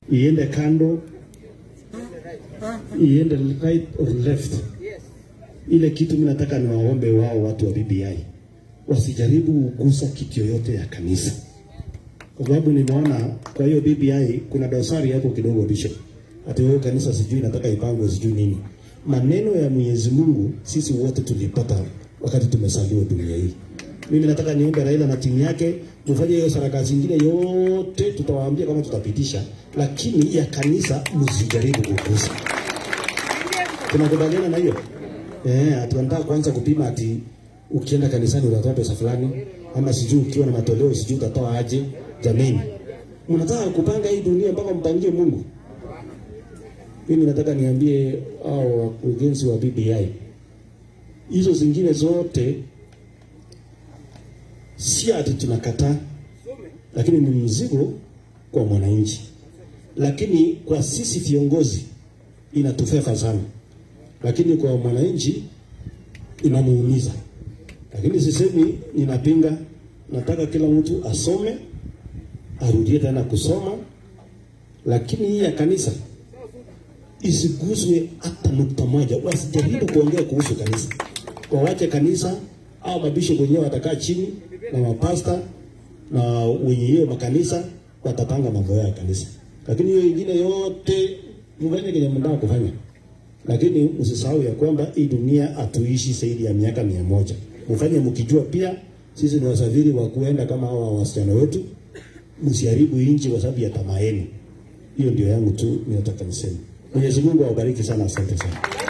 iende kando, iende right or left. Ile kitu mimi nataka niwaombe wao watu wa BBI wasijaribu kugusa kitu yoyote ya kanisa, kwa sababu nimeona kwa hiyo BBI kuna dosari hapo kidogo, Bishop, ati wewe kanisa sijui nataka ipangwe sijui nini. Maneno ya Mwenyezi Mungu sisi wote tulipata wakati tumesaliwa dunia hii. Mimi nataka niombe Raila na timu yake mfanye hiyo sarakasi zingine yote, tutawaambia kama tutapitisha, lakini ya kanisa msijaribu kugusa. Tunakubaliana na hiyo eh? Ati wanataka kwanza kupima ati ukienda kanisani utatoa pesa fulani, ama sijui ukiwa na matoleo sijui utatoa aje. Jameni, mnataka kupanga hii dunia mpaka mpangie Mungu? Mimi nataka niambie hao wakurugenzi wa BBI, hizo zingine zote si ati tunakataa, lakini ni mzigo kwa mwananchi, lakini kwa sisi viongozi inatufefa sana, lakini kwa mwananchi inamuumiza. Lakini sisemi ninapinga, nataka kila mtu asome, arudie tena kusoma, lakini hii ya kanisa isiguswe hata nukta moja. Wasijaribu kuongea kuhusu kanisa, wawache kanisa au mabishop wenyewe watakaa chini na mapasta na wenye hiyo makanisa watapanga mambo yao ya kanisa, lakini hiyo ingine yote mfanye kenye mnataka kufanya, lakini msisahau ya kwamba hii dunia hatuishi zaidi ya miaka mia moja. Mfanye mkijua pia sisi ni wasafiri wa kuenda kama hawa wasichana wetu. Msiharibu nchi kwa sababu ya tamaa yenu. Hiyo ndio yangu tu ninataka niseme. Mwenyezi Mungu awabariki sana, asante sana.